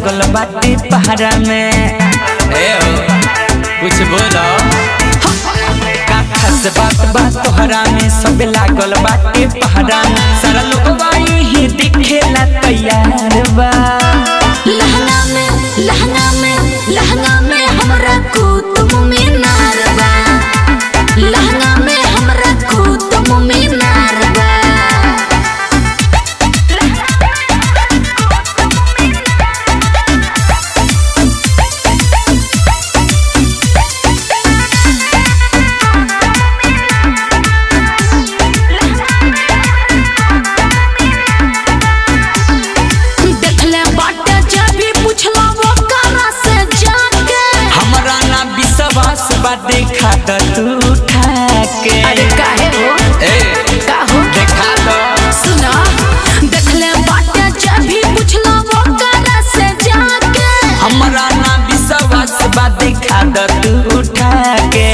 लागल बाटे पहरा में ए हो कुछ बोलो काथा से बात बात तोहरा में सब लागल बाटे पहरा में सारा लोग ही दिखेला तैयार बा लहंगा में लहंगा में लहंगा में हमरा कुतुब मीनार बा लहंगा में हमरा कुतुब मीनार बा देखले बाटे जब भी पुछला वो करा से जाके हमरा ना विश्वास बा देखा त तू उठा के अरे काहे हो ए का हो देखा दो सुना देखले बाटे जब भी पुछला वो करा से जाके हमरा ना विश्वास बा देखा द तू उठा के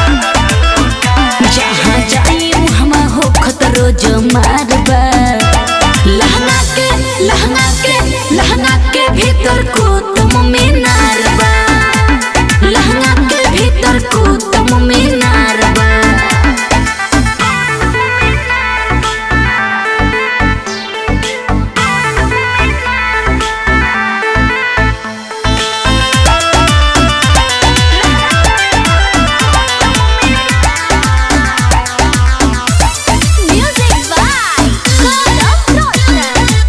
जहाँ जाई हमा हो खतरो जो मारबा लहंगा के लहंगा के लहंगा के भीतर को तुम मीनार बा लहंगा के भीतर को तुम मीनार बा Music by God of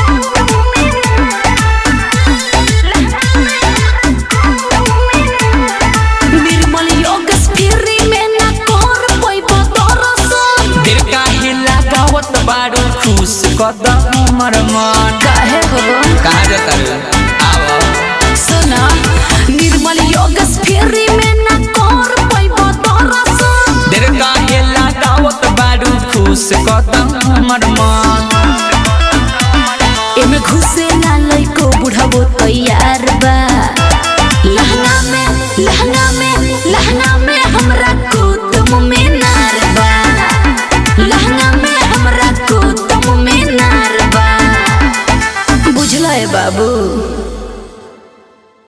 निर्मल योग स्फीरी में न कर पैबो दरसन दिल काहे लगावत बारू खुश कद हमर मन काहे हो कहाँ जाता रे आओ सुना निर्मल योग स्फीरी में न कर पैबो दरसन दिल काहे लगावत बारू खुश कद हमर मन एमे घुसे ना लइको बुढ़ाबो तैयार